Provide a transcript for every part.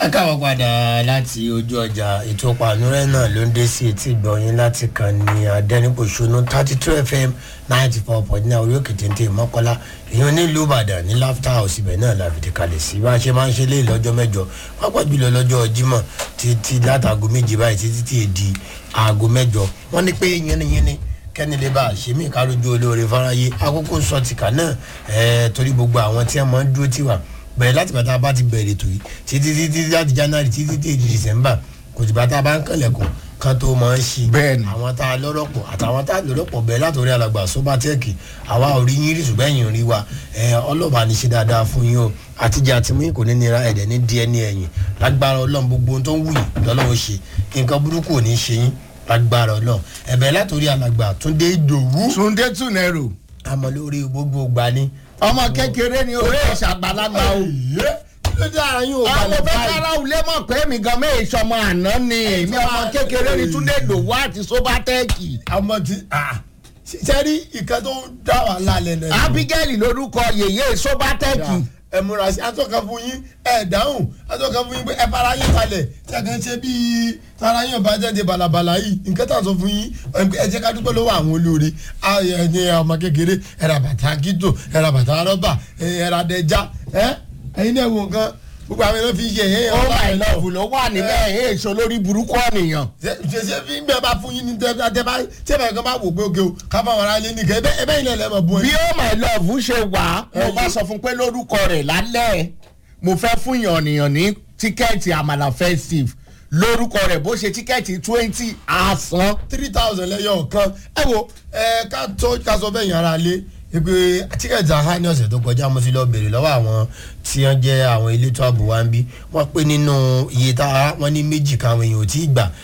ẹ káwọn padà láti ojú ọjà ètò pànúrẹ́ náà ló ń dé sí etí ìgbọ̀nyín láti kàn ní adẹ́nipòṣónú thirty two fm ninety four point nine orí òkè téńté mọ́kọ́lá èèyàn nílùú ìbàdàn ní laughter house ibẹ̀ náà la fìdí kalẹ̀ sí bá a ṣe máa ń ṣe léyìí lọ́jọ́ mẹ́jọ pápá jùlọ lọ́jọ́ jímọ̀ títí látàgò méje báyìí títí tí èdè aago mẹ́jọ wọ́n ní pé yínníyínní kẹ́ni lè bá a ṣe mí kárójú olóore fáráyé àkókò sọtìkà náà ẹ̀ẹ́ torí gbogbo àwọn tí wọ́n máa ń dúró tiwa bẹ̀rẹ̀ láti bàtà bá ti bẹ̀rẹ̀ ètò yìí títí títí láti january títí tí èdè december kò tí bàtà bá ń kànlẹ̀kùn kan tó máa ń ṣí Bẹ́ẹ̀ni. àwọn tá a lọ́rọ̀ pọ̀ àtàwọn tá a lọ́rọ̀ pọ̀ bẹ̀rẹ̀ látòrí alàgbà sobatẹ́ẹ̀kì àwa ò rí yín rí ṣùgbọ́n ẹ̀yìn rí wa ẹ̀ ọlọ́ba ní ṣe dáadáa fún yín o àtijọ́ àti mú yín kò ní nira ẹ̀dẹ̀ ní díẹ̀ ní ẹ̀yìn lágbára ọlọ́run gbogbo ohun tó ń wù yín lọ́lọ́run ṣe nǹkan burúkú ò ní ṣe yín lágbára ọlọ́run ẹ̀bẹ̀ látòrí alàgbà túndé ìdòwú túndé túnẹrù àmọ́ lórí gbogbo ìgbà ni ọmọ kékeré ni orí ìṣàgbàlagbà o. ló dé ara yín ò àwọn balẹ̀ fẹ́ báyìí. kára òlé mọ̀ pé mi gan mẹ́ ìṣọmọ àná ni èmi ọmọ kékeré ni túndé dòwú àti sóbátẹ́ẹ̀kì. ọmọ ti sẹ́rí ìkan tó ń dá wà lálẹ́ náà. abigail lorúkọ yèyé sóbátẹ́ẹ̀kì. ẹ múra sí atọ́ka fún yín ẹ dáhùn atọ́ka fún yín pé ẹ fara yín kalẹ̀ tí a kàn ṣe bíi tara yín ọba jáde balabala yìí nǹkan tá a sọ fún yín ẹ jẹ́ ká dúpẹ́ lọ́wọ́ àwọn olóore ẹni ọmọ kékeré ẹ ra bàtà kíntò ẹ ra bàtà rọ́bà ẹ ra dẹja ẹ ẹyin náà wò nǹkan gbogbo àwọn èèyàn fi ṣe ẹ̀yẹ́ ó máa lọ bù ló wà níbẹ̀ èso lórí burúkú ọ̀nìyàn. ṣe fi ń bẹ bá fún yín ní tẹ tẹ bá tẹ bá kan bá wò pé oge o ká bá wọn ara lé nìkan ẹbẹ ẹbẹ yìí lẹ mọ bú ẹ. bí ó my love ṣe wà mo bá sọ fún pé lórúkọ rẹ̀ lálẹ́ mo fẹ́ fún yànnìyàn ní tíkẹ́ẹ̀tì àmàlà festive lórúkọ rẹ̀ bó ṣe tíkẹ́ẹ̀tì twenty àsán. three thousand lẹ́yọ̀ kan ẹ wo ẹ ká tó ká sọ bẹ́ẹ̀ yẹn ara lé pé tíkẹ́ẹ̀tì àhá ní ọ̀sẹ̀ tó kọjá mo ti lọ bèrè lọ́wọ́ àwọn tí wọ́n jẹ́ àwọn elétò ààbò wa ń bí wọ́n pé nínú iye tá a wọ́n ní méjì káwọn èèyàn ò tí ì gbà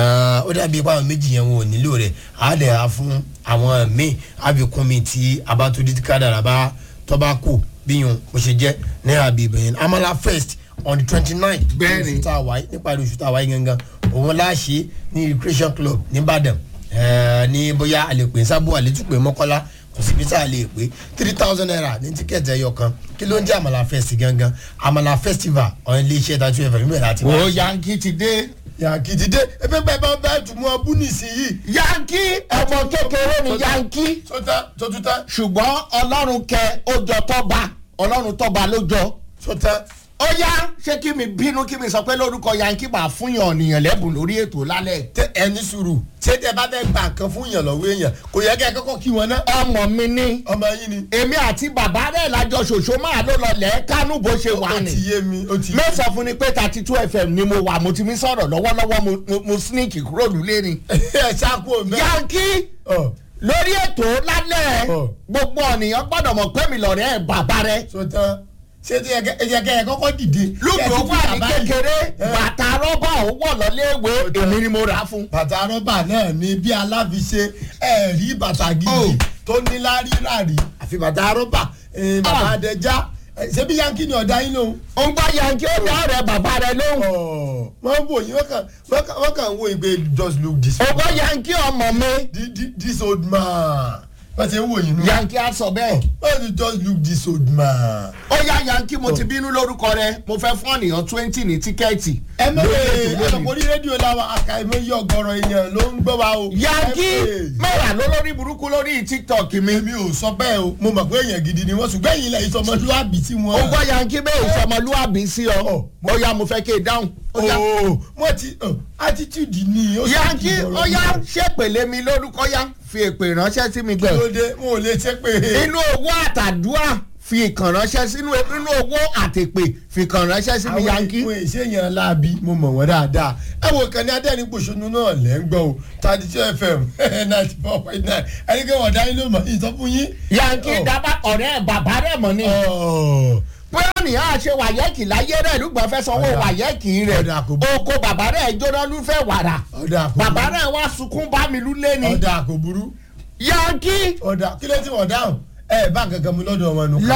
ó dàbí pé àwọn méjì yẹn wọn ò nílò rẹ̀ á dẹ̀ á fún àwọn míì àbíkún mi tí abatodi kádàrà bá tọ́ bá kù bíyùn bó ṣe jẹ́ ní àbí ìbẹ̀yẹn amala first on the twenty nine Bẹ́ẹ̀ni. oṣù tá a wáyé níparí oṣù tá a wáyé gangan òun láṣẹ ní recreation club nìbàdàn ẹẹ ní bóyá àlèpé sábò àlétúpé mọ́kọ́lá kò síbi tá a lè pé three thousand naira ní tíkẹ́ẹ̀tì ẹyọ kan kí ló ń jẹ́ àmàlà fest gangan àmàlà festival ọ̀hún ilé iṣẹ́ tàbí ẹ̀fẹ̀ níbẹ̀ láti wá. ó yankí ti dé. yàkì ti dé ebi bẹ́ẹ̀ bá bẹ́ẹ̀ tún mú ọbú nísìnyí. yankí ọmọ kékeré ni yankí sọtá sọtútá ṣùgbọ́n ọlọ́run kẹ ó jọ tọ́ba ọlọ́run tọ́ba ló jọ. sọtá ó yá ṣé kí mi bínú kí mi sọ pé lórúkọ yankí máa fún yàn ọ̀nìyàn lẹ́bùn lórí ètò lálẹ́. tẹ ẹni sùúrù ṣé tẹ bá fẹ́ gbà kan fún yàn lọ́wọ́ èèyàn kò yẹ kẹ́ ẹ kọ́kọ́ kí wọn ná. ọmọ mi ní ọmọ yín ni. èmi àti bàbá rẹ̀ lájọ ṣòṣó máa ló lọ lẹ́ kánú bó ṣe wà ó ní. ti yé mi ó ti yé mi. mẹ́sàn-án fún ni pé thirty two fm ni mo wà mo ti mi sọ̀rọ̀ lọ́wọ́lọ́wọ́ mo- mo- mo sneak kúrò nílé ni. ẹ ṣáàkó mẹ́. yankí ọ lórí ètò lálẹ́ Ọ̀. gbogbo ọ̀nìyàn gbọ́dọ̀ mọ̀ pé mi lọ̀rẹ́ ẹ̀ bàbá rẹ̀. sọtán ṣé tí ẹ jẹ kẹ ẹ kọ́kọ́ dìde. lùkù Kẹ́ ẹ ó ti wà fi ní bàbá yìí. kékeré Ẹ. bàtà rọ́bà ó wọ̀ lọ́léèwé èmi ni mo rà á fún. bàtà rọ́bà náà ni bí aláfiṣe ẹ rí bàtà gidi Oh. tó ní láríláàrí àfi bàtà rọ́bà eh, bàtà Ah. àdẹjá Eh, ṣé bí yankí ni ọ̀dá yín lòun. ó ń gbọ́ yankí ó ní ọ̀rẹ́ bàbá rẹ̀ lóhùn. Ọ̀, wọ́n ń wò yín wọ́n kàn wọ́n kàn- wọ́n kàn ń wo ìgbé just look this ó gbọ́ yankí ọmọ mi Thi- thi- this old man wọ́n ti ń wò yín nù. yankí á sọ bẹ́ẹ̀. wọ́n ti just look this old man. ó yá yankí mo ti bínú lórúkọ rẹ mo fẹ́ fún ọ̀nìyàn twenty ní tíkẹ́ẹ̀tì. ẹ mọ̀ Lórí pé ètò lónìí. àtọ̀kọ́ orí rédíò làwọn àkàìmọ̀ yí ọgọ́rọ̀ èèyàn ló ń gbọ́ wa o. yankí Ẹ pè. mẹ́wàá ló lórí burúkú lórí tiktok mi. èmi ò sọ bẹ́ẹ̀ o mo mọ̀ pé èèyàn gidi ni wọ́n ṣùgbọ́n èyí lẹ́yìn sọmọlúwàbí tí ó wọ́n. gbọ́ yankí bẹ́ẹ̀ ìṣọmọlúwàbí sí ọ. ó yá mo fẹ́ kí e dáhùn. ó yá. ooo wọ́n ti oh, attitude ni. ó sì yankí ti dọ̀rọ̀ ó yá mi. ṣèpèlé mi lórúkọ yá fi èpè ránṣẹ́ sí mi kí gbẹ. ló dé mo ò lè ṣe pé. inú owó àtàdúrà fi ìkàn ránṣẹ́ sínú inú owó àtèpè fi ìkàn ránṣẹ́ sí mi yankí. àwọn èsèyàn láabi mo mọ̀ wọ́n dáadáa. ẹ wo kan ní adẹ́rìn pòṣónú náà lẹ́ ń gbọ́ o thirty two fm ninety four point nine ẹni kí wọ́n dá yín ló mọ̀ ìsọfún yín. yankí Oh. dábàá ọ̀rẹ́ bàbá rẹ̀ mọ̀ ni. Oh. pé ọ̀nìyàn àṣẹ wàyẹ́kì láyé rẹ̀ lùgbọ́n fẹ́ sanwó Ọ̀dà. wàyẹ́kì rẹ̀ Ọ̀dà kò burú. oko bàbá rẹ̀ jóná lúfẹ́ wàrà ọ̀dà kò bàbá burú. rẹ̀ wá sunkún bá mi lúlé ni ọ̀dà kò burú. yankí ọ̀dà kí ló ti wọ̀ dáhùn ẹ bá kankan mu lọ́dọ̀ wọn nù.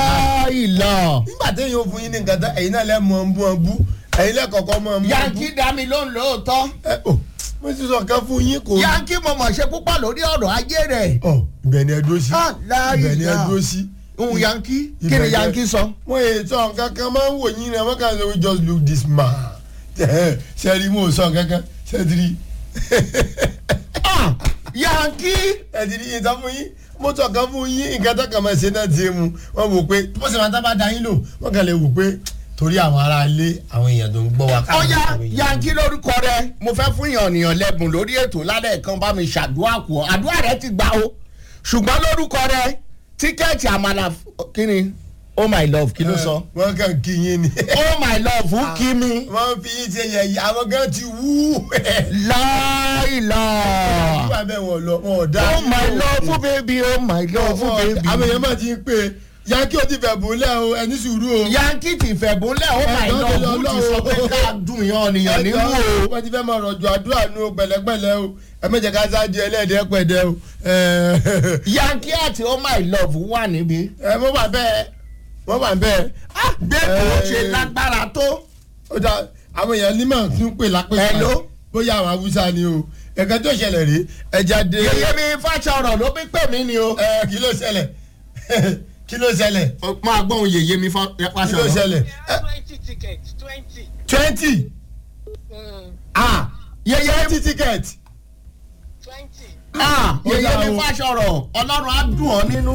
láìlọ nígbà téèyàn ò fún yín ní nǹkan tán ẹ̀yin náà lẹ́ mọ̀ ń bú wọn bú ẹ̀yin lẹ́kọ̀ọ́kọ́ mọ̀ ń bú. yankí dá mi lóhùn lóòótọ́ ẹ ò mo ti sọ kan fún yín kò. yankí mo mọ̀ ṣe púpọ̀ lórí ọ̀rọ̀ ayé rẹ̀ ọ ibẹ̀ ni ẹ dúró sí. Ah, láìlọ. ibẹ̀ ni ẹ dúró sí. ohun yankí kí Ibẹ̀ ni jẹ́- yankí sọ. wọ́n yẹ sọ nǹkan kan máa ń wò yín rẹ̀ wọ́n kàn ṣe we just look this man sẹ́ẹ̀rì mo sọ kankan sẹ́ẹ̀dìrì Ah, yankí ẹ̀dìrì yìí tán fún yín mo sọ kan fún yín nǹkan tó kàn máa ṣe náà ti mu wọ́n wò pé bó ṣe máa tábà dá yín lò wọ́n kàn lè wò pé torí àwọn ará ilé àwọn èèyàn tó ń gbọ́ wa. ó yá àwọn èèyàn- yankí lórúkọ rẹ mo fẹ́ fún ìyànnìyàn lẹ́bùn lórí ètò lálẹ́ kan bá mi ṣàdúrà kù ọ́ àdúrà rẹ ti gbà o ṣùgbọ́n lórúkọ rẹ tíkẹ́ẹ̀tì àmàlà kí ni oh my love kí ló sọ wọ́n kàn kí yín ni. oh my love who kí mi wọ́n fi yín ṣe yẹ̀yẹ́ àwọn gan ti wú. láìlá wọ́n bẹ̀ wọ́n lọ wọn ò dá. oh my love fún baby oh my love fún baby àwọn èèyàn máa ti ń pè é yankí ó ti fẹ̀ bùnlẹ̀ o ẹni sùúrù o. yankí ti fẹ̀bùnlẹ̀ oh my Ẹ̀gbọ́n love tó who lọ ti sọ pé lọ́wọ́. ká dùn ìyànnìyàn nínú o. wọ́n ti fẹ́ máa rọ̀jò àdúrà nu pẹ̀lẹ́pẹ̀lẹ́ o ẹ méje ká sáájú ẹlẹ́ẹ̀dẹ́ pẹ̀dẹ́ o. ẹ yankí àti oh my love wà níbí. ẹ mo wà bẹ́ẹ̀ mo wà bẹ́ẹ̀. bẹ́ẹ̀ kò ṣe Eh. lágbára tó. ó dà àwọn èèyàn ní màá tún pè lápẹ́ Hello? bóyá àwọn haúsá ni o ẹ̀ka tó ṣẹlẹ̀ rí ẹja dé. yeye mi fàṣọrọ ló bí pè mí ni o. ẹ kí ló ṣẹlẹ̀ kí ló ṣẹlẹ̀ máa gbọ́n yeye mi kí ló fàṣọrọ. ṣẹlẹ̀ twenty tickets twenty. twenty ah yeye twenty ticket. twenty. ah Ó yeye dà mi o. fàṣọrọ ọlọ́run á dùn ọ́ nínú.